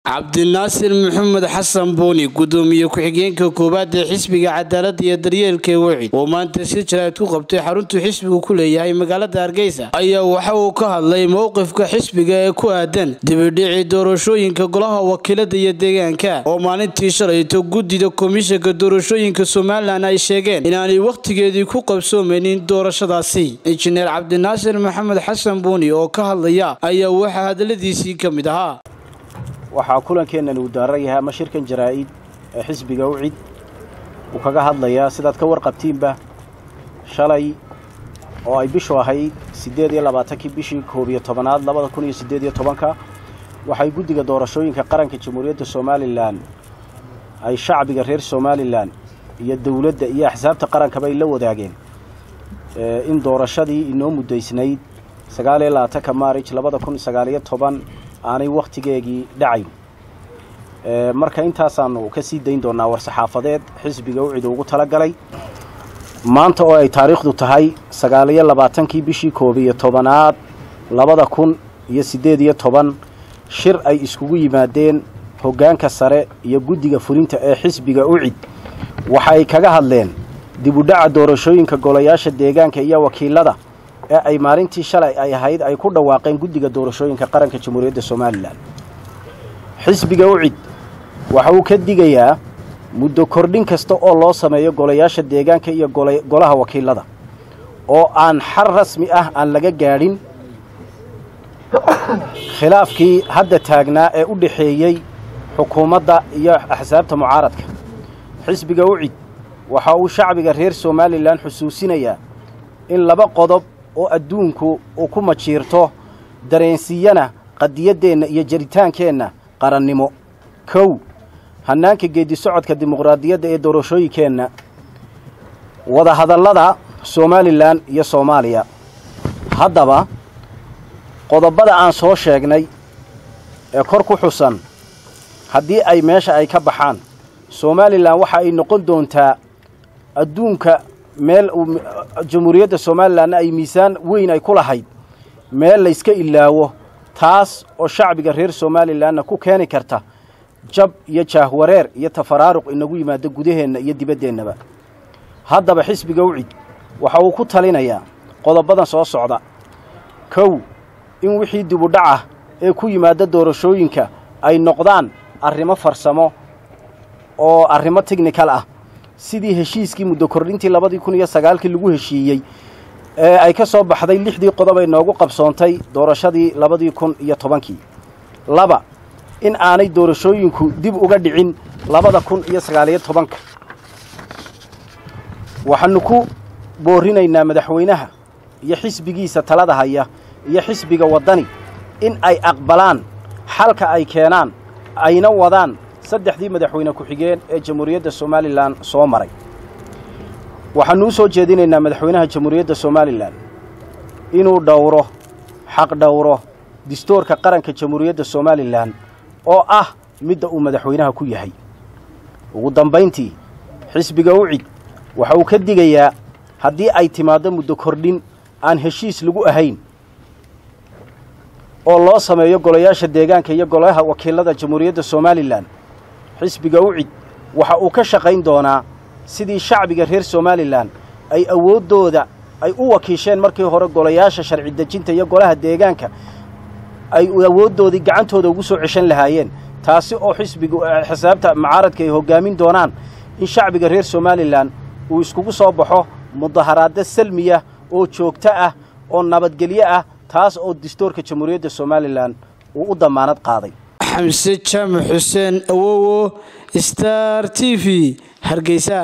cabdinaasir maxamed xasan buuni gudoomiye ku-xigeenka koowaad ee xisbiga cadaalada iyo daryeelka wicid oo maanta si jaraa'id ku qabtay xaruntuu xisbigu ku leeyahay magaalada hargeysa ayaa waxa uu ka hadlay mowqifka xisbiga ee ku aadan dibidhicii doorashooyinka golaha wakiilada iyo deegaanka oo maalintii shalayto guddida komishanka doorashooyinka somalilan ay sheegeen inaanay wakhtigeedii ku qabsoomaynin doorashadaasi injineer cabdinaasir maxamed xasan buuni oo ka hadlaya ayaa waxaa hadaladiisii ka mid ahaa waxaa kulankeennan uu daaran yahay ama shirkan jaraa'id ee xisbiga ucid uu kaga hadlayaa sidaad ka warqabtiinba shalay oo ay bishu ahayd siddeed iyo labaatankii bishii koob iyo tobanaad labada kun iyo siddeed iyo tobanka waxay guddiga doorashooyinka qaranka jamhuuriyadda somalilan ay shacbiga reer somalilan iyo dowladda iyo axsaabta qarankaba ay la wadaageen in doorashadii inoo muddaysnayd sagaal iyo labaatanka maarij labada kun sagaaliyo toban aanay wakhtigeegii dhacayn marka intaasaanu ka sii dayn doonnaa war-saxaafadeed xisbiga ucid ugu talagalay maanta oo ay taariikhdu tahay sagaaliyo labaatankii bishii koob iyo tobanaad labada kun iyo siddeed iyo toban shir ay iskugu yimaadeen hoggaanka sare iyo guddiga fulinta ee xisbiga ucid waxa ay kaga hadleen dibudhaca doorashooyinka golayaasha deegaanka iyo wakiilada ee ay maalintii shalay ay ahayd ay ku dhawaaqeen guddiga doorashooyinka qaranka jamhuuriyadda somalilan xisbiga ucid waxa uu ka digayaa muddo kordhin kasta oo loo sameeyo golayaasha deegaanka iyo golaha wakiilada oo aan xal rasmi ah aan laga gaadhin khilaafkii hadda taagnaa ee u dhexeeyey xukuumadda iyo axsaabta mucaaradka xisbiga ucid waxa uu shacbiga reer somalilan xusuusinayaa in laba qodob oo adduunku uu ku majiirto dareensiiyana qadiyaddeenna iyo jaritaankeenna qarannimo kow hannaanka geeddi socodka dimuqraadiyadda ee doorashooyinkeenna wadahadallada somalilan iyo soomaaliya haddaba qodobbada aan soo sheegnay ee kor ku xusan haddii ay meesha ay ka baxaan somalilan waxa ay noqon doontaa adduunka meel jamhuuriyadda somalilanna ay miisaan weyn ay ku lahayd meel layska ilaawo taas oo shacbiga reer somalilanna ku keeni karta jab iyo jaahwareer iyo tafaraaruq inagu yimaado gudaheenna iyo dibaddeenaba haddaba xisbiga ucid waxa uu ku talinayaa qodobbadan soo socda kow in wixii dibudhacah ee ku yimaada doorashooyinka ay noqdaan arrimo farsamo oo arrimo technikal ah sidii heshiiskii muddo kordhintii labadii kun iyo sagaalkii lagu heshiiyey ee ay ka soo baxday lixdii qodob ay noogu qabsoontay doorashadii labadii kun iyo tobankii laba in aanay doorashooyinku dib uga dhicin labada kun iyo sagaaliyo tobanka waxaanu ku boorinaynaa madaxweynaha iyo xisbigiisa talada haya iyo xisbiga waddani in ay aqbalaan xalka ay keenaan ayna wadaan saddexdii madaxweyne ku-xigeen ee jamhuuriyadda somalilan soo maray waxaannu u soo jeedinaynaa madaxweynaha jamhuuriyadda somalilan inuu dhowro xaq dhowro distoorka qaranka jamhuuriyadda somalilan oo ah midda uu madaxweynaha ku yahay ugu dambayntii xisbiga ucid waxa uu ka digayaa haddii ay timaaddo muddo kordhin aan heshiis lagu ahayn oo loo sameeyo golayaasha deegaanka iyo golaha wakiilada jamhuuriyadda somalilan xisbiga ucid waxa uu ka shaqayn doonaa sidii shacbiga reer somalilan ay awooddooda ay u wakiisheen markii hore golayaasha sharci dejinta iyo golaha deegaanka ay awooddoodii gacantooda ugu soo ceshan lahaayeen taasi oo xisbiga xisaabta mucaaradka ay hoggaamin doonaan in shacbiga reer somalilan uu iskugu soo baxo mudaharaadda salmiya oo joogto ah oo nabadgelyo ah taas oo distoorka jamhuuriyadda somalilan uu u dammaanad qaaday xamse jaamac xuseen awowo star t v hargeysa